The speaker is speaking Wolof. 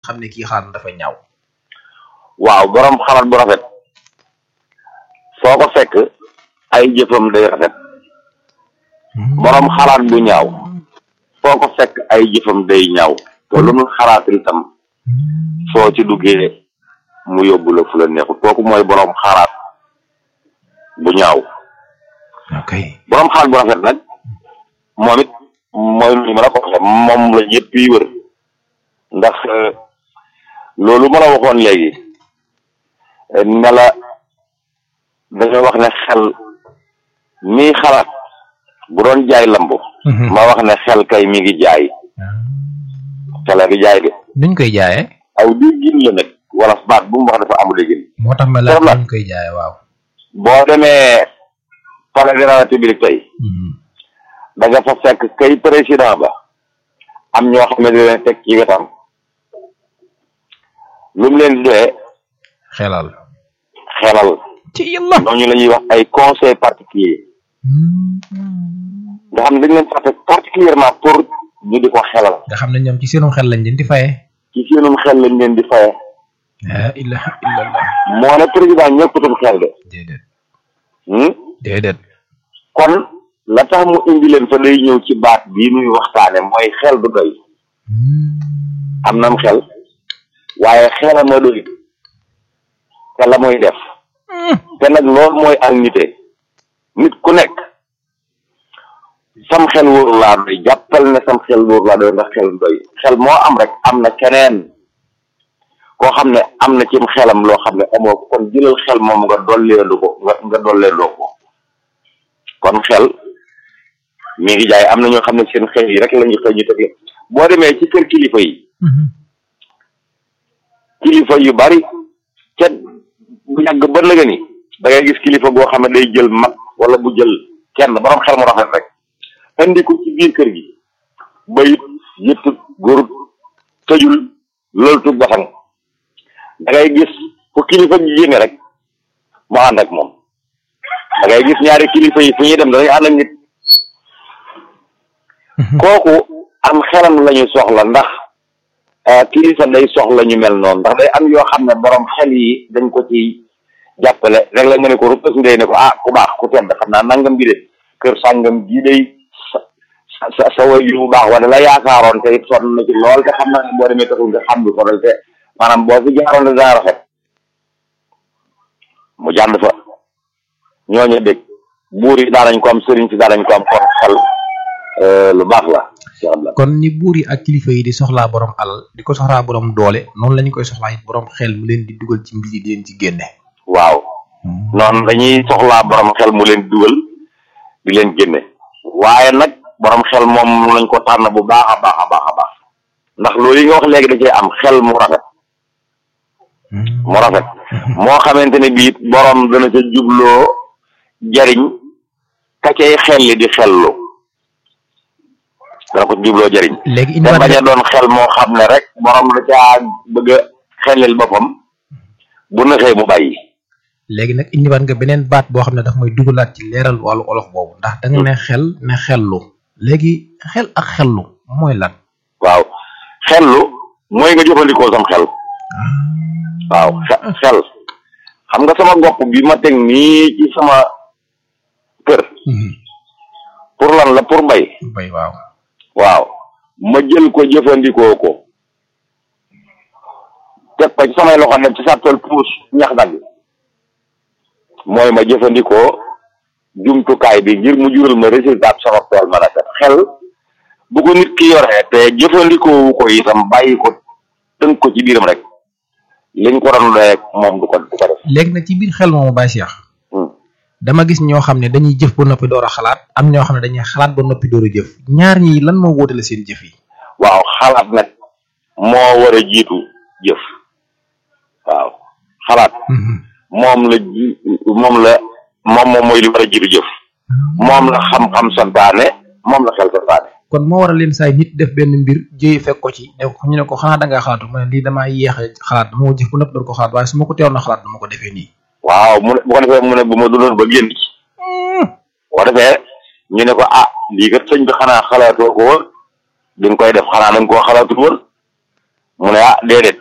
xam ne kii xalaat dafa ñaaw waaw borom xalaat bu rafet foo ko fekk ay jëfam day rafet borom xalaat bu ñaaw foo ko fekk ay jëfam day ñaaw te lu mu xalaat itam soo ci duggee mu yóbbu la fu la neexut kooku mooy borom xalaat bu ñaaw ok borom xalaat bu rafet nag moom it mooy li ma la ko waxee moom la ñëpp yi wër ndax loolu ma la waxoon léegi ne la dañoo wax ne xel mii xalaat bu doon jaay lamb ma wax ne xel kay mi ngi jaay xel a ngi jaay de nuñ koy jaayee aw déggin la nag wala baat bu mu wax dafa amul déggin moo tax ma la Soxna. nuñ koy jaayee waaw boo demee palais de la république tey da nga fa fekk kay président ba am ñoo xam ne di leen teg ci wetam lu mu leen di doyee xelal xelal ci yàlla ñooñu la ñuy wax ay conseil particulier nga xam ne dañ leen fàtte particulièrement pour ñu di ko xelal nga xam ne ñoom ci seenum xel lañ leen di faye ci seenum xel lañ leen di faye la ilaha illallah moo ne président ñëppatum xel de déedéet hmm? déedéet kon la tax mu indi leen fa day ñëw ci baat bii muy waxtaane mooy xel du doy am nam xel waaye xela ma doy te la muy def te nag loolu mooy ak nite nit ku nekk sam xel wóoru laa doy jàppal ne sam xel wóoru laa doy ndax xel doy xel moo am rek am na keneen koo xam ne am na cim xelam loo xam ne amoo ko kon jëlal xel moom nga dolleelu ko nga nga dolleeloo ko kon xel mi ngi jaay am na ñoo xam ne seen xel yi rek la ñu xëy ñu teg boo demee ci kër kilifa yi kilifa yu bari ca bu yàgg ba nëga ni da ngay gis kilifa goo xam ne day jël mag wala bu jël kenn borom xel mu rafet rek andi ko ci biir kër gi bayit yëttut góorut tëjul loolu tut basang da ngay gis fu kilifa gi génne rek mu ànd ak moom da ngay gis ñaari kilifa yi fu ñuy dem danañ ànd ak nit kooku am xelam lañu soxla ndax ah, kilifa day soxla ñu mel noonu ndax day am yoo xam ne borom xel yi dañ ko ci jàppale rek la nga ne ko ruppas ndey ne ko ah ku baax ku tedd xam naa nangam bi de kër sàngam gii day sa sa sa sa way yu bu baax wala la yaakaaroon te it sonn na ci lool te xam naa ne boo demee taxul nga xam lu ko dal te maanaam boo fi jaaroon de dana rafet mu jànd fa ñooñu dégg buur yi daanañ ko am sëriñ si daanañ ko am kon xel euh, lu baax la incha allah kon ni buur yi ak kilifa yi di soxlaa borom alal di ko soxlaa borom doole noonu la ñu koy soxlaa it borom xel mu leen di dugal ci mbir yi di leen ci génne waaw noonu dañuy soxlaa borom xel mu leen dugal di leen génne waaye nag borom xel moom lañ ko tànn bu baax a baax a baax a baax ndax loolu yi nga wax léegi da cee am xel mu rafet mu rafet moo xamante ne bii borom dana ca jubloo jariñ ka cay xel li di xellu dana ko jubloo jariñ léegi te indiwaat bañ a nga doon xel moo xam ne rek borom da caa bëgg a xelil boppam bu naxee mu bàyyi léegi nag indiwaat nga beneen baat boo xam ne daf may dugalaat ci leeral wàllu olof boobu ndax da nga ne xel ne xellu léegi xel ak xellu mooy lan waaw xellu mooy nga jëfandikoo sam xel waaw xe- xel xam nga sama gopp bi ma teg nii ci sama kër pour lan la pour mbay bay waaw waaw ma jël ko jëfandikoo ko teg ko ci samay loxo ne ci sàttal puus ñax dagg mooy ma jëfandikoo jumtukaay bi ngir mu jural ma résultat sama tool ma rafet xel bu ko nit ki yoree te jëfandikoowu ko itam bàyyi ko tënk ko ci biiram rek liñ ko doon doyee moom du ko du ko def léegi nag ci biir xel moomu Baye Cheikh Hmm. dama gis ñoo xam ne dañuy jëf ba noppi door a xalaat am ñoo xam ne dañuy xalaat ba noppi door a jëf ñaar ñii lan moo wóotale seen jëf yi waaw xalaat nag moo war a jiitu jëf waaw xalaat moom la ji moom la moom moom mooy li war a jiitu jëf moom la xam-xam santaane moom la xel santaane kon moo war a leen saay nit def benn mbir jëye fekk ko ci ne ko ñu ne ko xanaa da ngaa xalaatu mu ne lii damaa yéex a xalaat dama ko jëf ba noppi door ko xalaat waaye su ma ko teewoon na xalaat dama ko defee nii waaw mu ne bu ko defee mu ne bu ma dundoon ba génn ci bu ko defee ñu ne ko ah lii kat sëñ bi xanaa xalaatoo ko woon di nga koy def xanaa da nga koo xalaatul woon mu ne ah déedéet